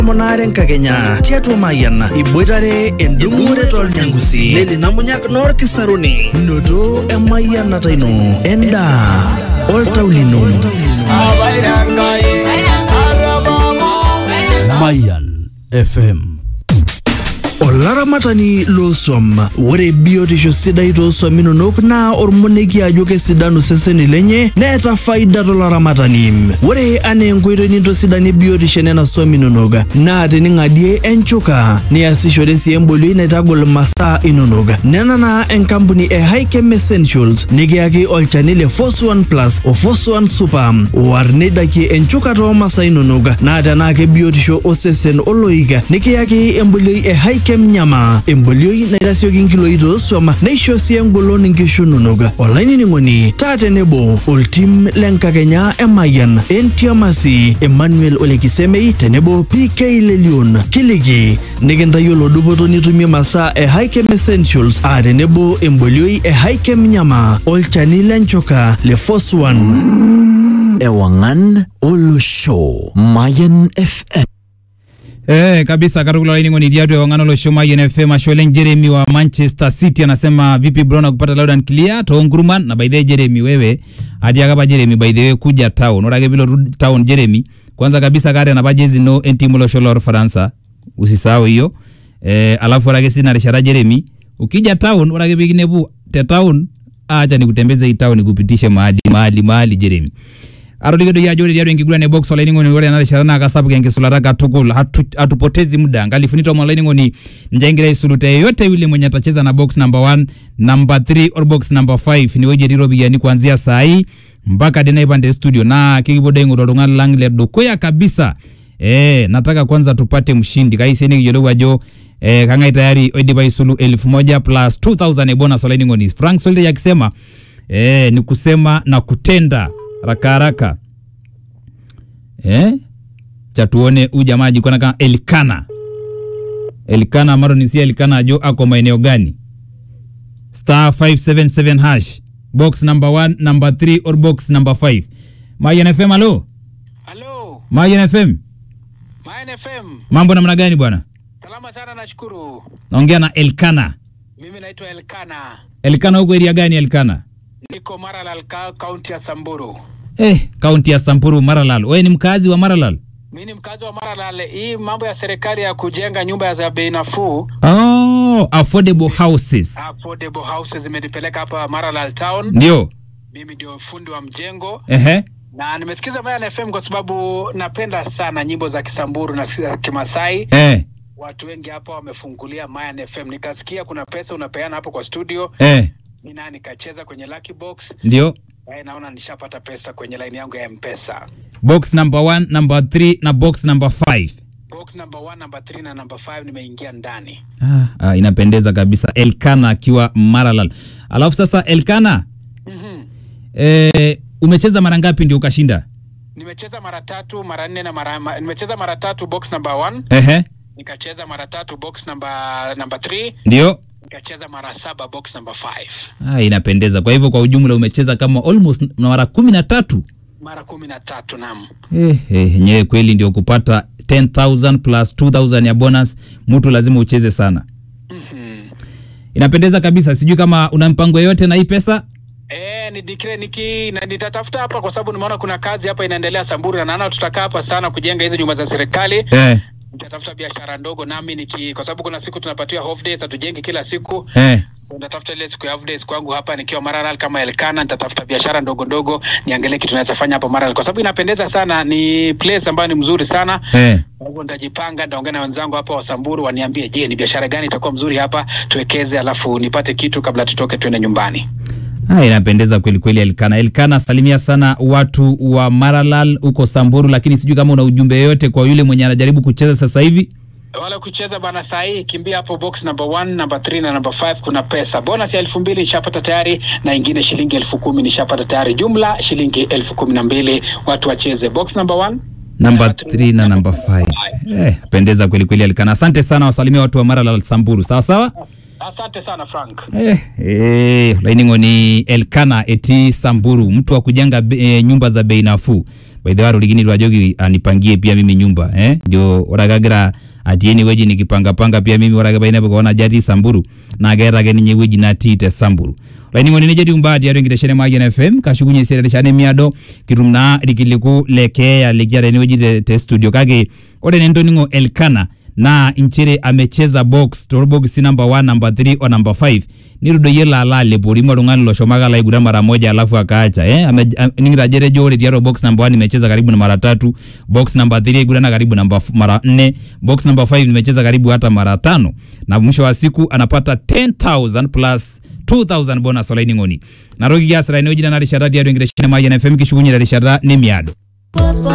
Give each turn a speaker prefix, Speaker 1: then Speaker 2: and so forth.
Speaker 1: monare nkakenya tiatua mayian iboitare endung'ore tolnyangusi leli namunyak noorkisaruni noto emayianata ino endaa oltau lino
Speaker 2: Mayan FM.
Speaker 1: olaramatani looswam ore biotisho sidai tooswam inonok naa ormoneki ajo kesidanu seseni lenye neeta faida tolaramatani ore anaa enkoitoi nintosidanie biotisho nena swam inonok naa tening'adie enchuka niasishore sii embolioi naitagol masaa inonok nena naa enkampuni e Hikem Essentials nikiyaki olchani le Fos1 Plus o Fos1 Super oar neidakie enchuka toomasaa inonok naa tenaa kebiotisho osesen oloik nikiyaki embolioi e Hikem Nyama embolioi naitasioki nkiloi tooswam neisho sii engolon nkishu inonok olainining'oni taa tenebo oltim lenkakenya emayian entiamasi Emmanuel Olekisemei tenebo PK Lelion kiliki nikintayiolo dupoto nitumie masaa e Hikem Essentials aa tenebo embolioi e Hikem Nyama olchani lenchuka le Fos1
Speaker 2: Ewangan Olosho. Mayan FM.
Speaker 3: Eh, kabisa katukul olainining'oni tiatua ewang'an olosho Mayian FM ashe oleng Jeremy wa Manchester City anasema vipi bro na kupata loud and clear toonkurman na by the way Jeremy wewe atiaka apa Jeremy by the way kuja town ore ake pilotu town Jeremy kwanza kabisa kaata enapa jezi ino entimu olosho lorfaransa usisahau hiyo eh, alafu ore ake sii ina rishata Jeremy ukija town ore ake pikinepu te town acha nikutembeze hii town nikupitishe mahali mahali mahali Jeremy atoliki doi ajo ore tiatua enkiguran e box olainining'oni ore ena rishata naa kasapuk enkisulata katukul hatu, hatupotezi muda nkalifuni tomon olainining'oni ninche egira aisulu te yeyote yule mwenye atacheza na box number 1 number 3 or box number 5 inewueji etii iropiyiani kuanzia saa hii mpaka de naipande studio na kikipuo doi aing'oru oltung'ani lang le dukuya kabisa eh, nataka kwanza tupate mshindi kaisi nikiyiolou ajo eh, kang'ae tayari oidipa aisulu elfu moja plus 2000 e bonus olainining'oni frank solde akisema eh, ni kusema na kutenda haraka haraka eh? cha tuone huyu jamaa ajikona kama Elkana Elkana amaro ni si Elkana ajo ako maeneo gani star 577 hash box number 1 number 3 or box number 5 Mayan FM alo
Speaker 4: Halo,
Speaker 3: Mayan FM
Speaker 4: Mayan FM.
Speaker 3: mambo namna gani bwana
Speaker 4: Salama sana nashukuru.
Speaker 3: naongea na Elkana
Speaker 4: Mimi naitwa Elkana.
Speaker 3: Elkana huko area gani Elkana
Speaker 4: Niko Maralal ka- kaunti ya Samburu.
Speaker 3: eh kaunti ya Samburu Maralal wewe ni mkazi wa Maralal
Speaker 4: Mimi ni mkazi wa Maralal. Hii mambo ya serikali ya kujenga nyumba za bei nafuu,
Speaker 3: oh affordable houses
Speaker 4: affordable houses zimenipeleka hapa Maralal town.
Speaker 3: ndio
Speaker 4: Mimi ndio fundi wa mjengo
Speaker 3: ehe
Speaker 4: na nimesikiza Mayan FM kwa sababu napenda sana nyimbo za Kisamburu na za Kimasai.
Speaker 3: eh
Speaker 4: Watu wengi hapa wamefungulia Mayan FM, nikasikia kuna pesa unapeana hapo kwa studio,
Speaker 3: eh
Speaker 4: mimi naye nikacheza kwenye lucky box
Speaker 3: ndio
Speaker 4: Eh, naona nishapata pesa kwenye line yangu ya mpesa
Speaker 3: box number 1 number 3 na box number 5
Speaker 4: box number 1 number 3 na number 5 nimeingia ndani
Speaker 3: ah, ah, inapendeza kabisa Elkana akiwa Maralal alafu sasa Elkana
Speaker 4: mm-hmm.
Speaker 3: eh, umecheza mara ngapi ndio ukashinda
Speaker 4: nimecheza mara tatu mara nne na mara ma, nimecheza mara tatu box number 1
Speaker 3: ehe
Speaker 4: nikacheza mara tatu box number number 3
Speaker 3: ndio
Speaker 4: nikacheza mara saba box number 5
Speaker 3: ah, inapendeza kwa hivyo kwa ujumla umecheza kama almost mara kumi na tatu
Speaker 4: mara kumi na tatu nam
Speaker 3: eh, eh, nyewe kweli ndio kupata 10000 plus 2000 ya bonus mtu lazima ucheze sana
Speaker 4: mm-hmm.
Speaker 3: inapendeza kabisa sijui kama una mpango yoyote na hii pesa
Speaker 4: Eh, ni nikile niki na nitatafuta hapa kwa sababu nimeona kuna kazi hapa inaendelea Samburu na naona tutakaa hapa sana kujenga hizi nyumba za serikali
Speaker 3: eh,
Speaker 4: nitatafuta biashara ndogo nami niki kwa sababu kuna siku tunapatiwa off days hatujenge kila siku
Speaker 3: eh.
Speaker 4: So, nitatafuta ile siku ya off days kwangu hapa nikiwa Maralal kama Elkana nitatafuta biashara ndogo ndogo niangalie kitu naweza fanya hapo Maralal kwa sababu inapendeza sana ni place ambayo ni mzuri sana
Speaker 3: Eh.
Speaker 4: kwa hivyo nitajipanga nitaongea na wenzangu hapa wa Samburu waniambie je ni biashara gani itakuwa mzuri hapa tuwekeze alafu nipate kitu kabla tutoke tuende nyumbani
Speaker 3: Ah, inapendeza kweli kweli Elkana. Elkana, salimia sana watu wa Maralal huko Samburu, lakini sijui kama una ujumbe yoyote kwa yule mwenye anajaribu kucheza sasa hivi.
Speaker 4: wala kucheza bana saa hii kimbia hapo box number 1 number 3 na number 5 kuna pesa bonus ya elfu mbili nishapata tayari na ingine shilingi elfu kumi nishapata tayari jumla shilingi elfu kumi na mbili watu wacheze box number 1
Speaker 3: Namba 3 na namba 5. Eh, pendeza kweli kweli Elkana. Asante sana, wasalimia watu wa Maralal Samburu. Sawa sawa?
Speaker 4: asante sana frank
Speaker 3: Eh, eh, lainingo ni Elkana eti Samburu, mtu wa kujenga be- eh, nyumba za bei nafuu. by the way atolikinito ajoki anipangie pia mimi nyumba eh ndio ore ake agira atii enewueji nikipangapanga pia mimi ore ake painepu kewon ajo atii samburu naa keeta ake ninye ewueji natii te samburu olainining'oni nejia etiu imbaa tiatua enkitesheni e Mayian FM kashukunye esiai terishata nemiado kitum naa irkiliku le keeya likiata enewueji te, te studio kake ore naa entoning'o Elkana naa inchere amecheza box torbokisi number 1 number 3 o number 5 nitudoyie lala alepori mo oltung'ani loshomo ake alo aiguran mara moja alafu akaacha eh ame- am- ning'ito ajo etejo ore tiatua box number 1 nimecheza karibu na mara tatu box number 3 aigurana karibu namba f- mara 4 box number 5 nimecheza karibu hata mara tano na mwisho wa siku anapata 10000 plus 2000 bonus olainining'oni naroki kiasira enewueji nena rishata tiatua enkitesheni e Mayian FM kishukunye terishata nemiado